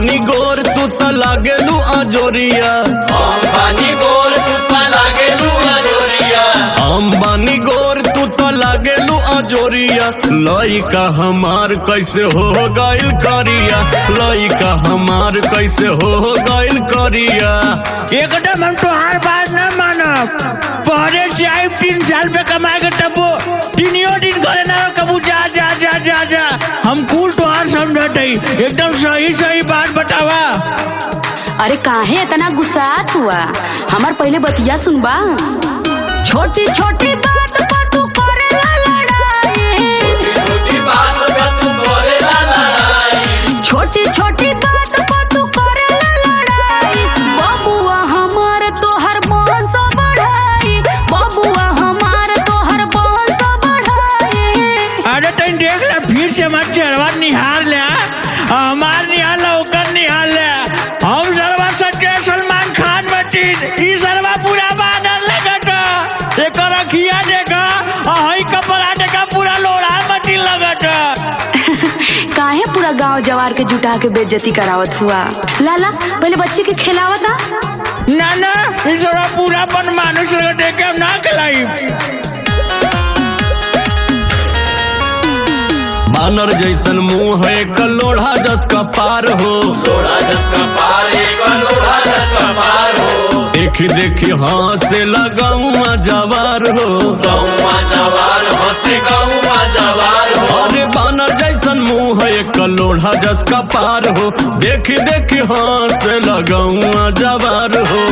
बानी गोर तू त लागेलू अजोरिया हम बानी गोर तू पा लागेलू अजोरिया हम बानी गोर तू त लागेलू अजोरिया लइका हमार कैसे हो गइल करिया लइका हमार कैसे हो गइल करिया एकदम हम तोहार बात न मानब पहले से आई तीन साल पे कमाए के तबो तीनियो दिन करे ना कबू जा जा जा जा जा हम कुल तोहार समझत हई एकदम सही सही बात बतावा अरे काहे इतना गुस्सात हुआ हमार पहले बतिया सुनबा छोटी छोटी बात पर तू करेला लड़ाई छोटी बात पे तू करेला लड़ाई छोटी छोटी बात पर तू करेला लड़ाई बबुआ हमार तोहर वंश बढ़ाई बबुआ हमार तोहर वंश बढ़ाई अरे तन देख ले फिर से मत चढ़वा निहार ले आ। हमार निहार ले ओकर निहार ले हम सरवा सच्चे सलमान खान बटीन ई सरवा पूरा बानर लगत एकर अखिया देखा आ हई कपड़ा देखा पूरा लोड़ा मटी लगत काहे पूरा गांव जवार के जुटा के बेइज्जती करावत हुआ लाला पहले बच्चे के खिलावता ना ना ई सरवा पूरा बन मानुष लगत देख के हम ना खिलाई बानर जैसन मुंह है कलोढ़ा जस का पार हो लोड़ा जसका पार एगो लोड़ा जसका पार हो देखी देखी हाथ लगाऊं जवार हो गौवा जवार हंसे गौवा जवार हो अरे बानर जैसन मुंह है कलोढ़ा जस का पार हो देखी देखी हाथ लगाऊं जवार हो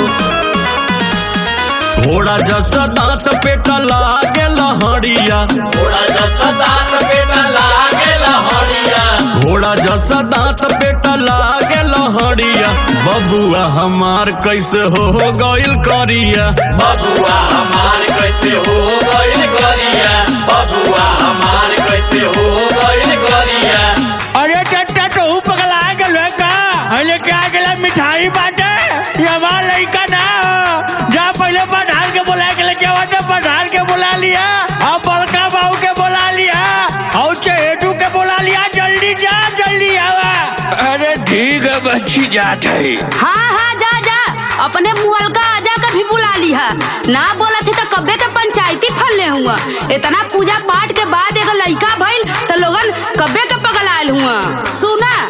घोड़ा जैसा दांत पेटा लागे लहड़िया थोड़ा जसा दांत बेटा लागे लहरिया घोड़ा जैसा दांत पेटा लागे लहड़िया बबुआ हमार कैसे हो गइल करिया बबुआ हमार कैसे हो गइल करिया बबुआ हमार कैसे हो गइल करिया अरे चट्टा तो हूँ पगला गल है का हले क्या गला मिठाई बाटे ये हमार लड़का ना हो जा पहले पठान के बुला के लेके आवा तो पठान के बुला लिया और बड़का बाबू के बुला लिया और चहेटू के बुला लिया जल्दी जा जल्दी आवा अरे ठीक है बच्ची जात है हाँ हाँ जा जा अपने मुअलका आजा के भी बुला लिहा ना बोला थे तो कब्बे के पंचायती फलने हुआ इतना पूजा पाठ के बाद एगो लड़का भइल तो लोगन कब्बे के पगलायल हुआ सुना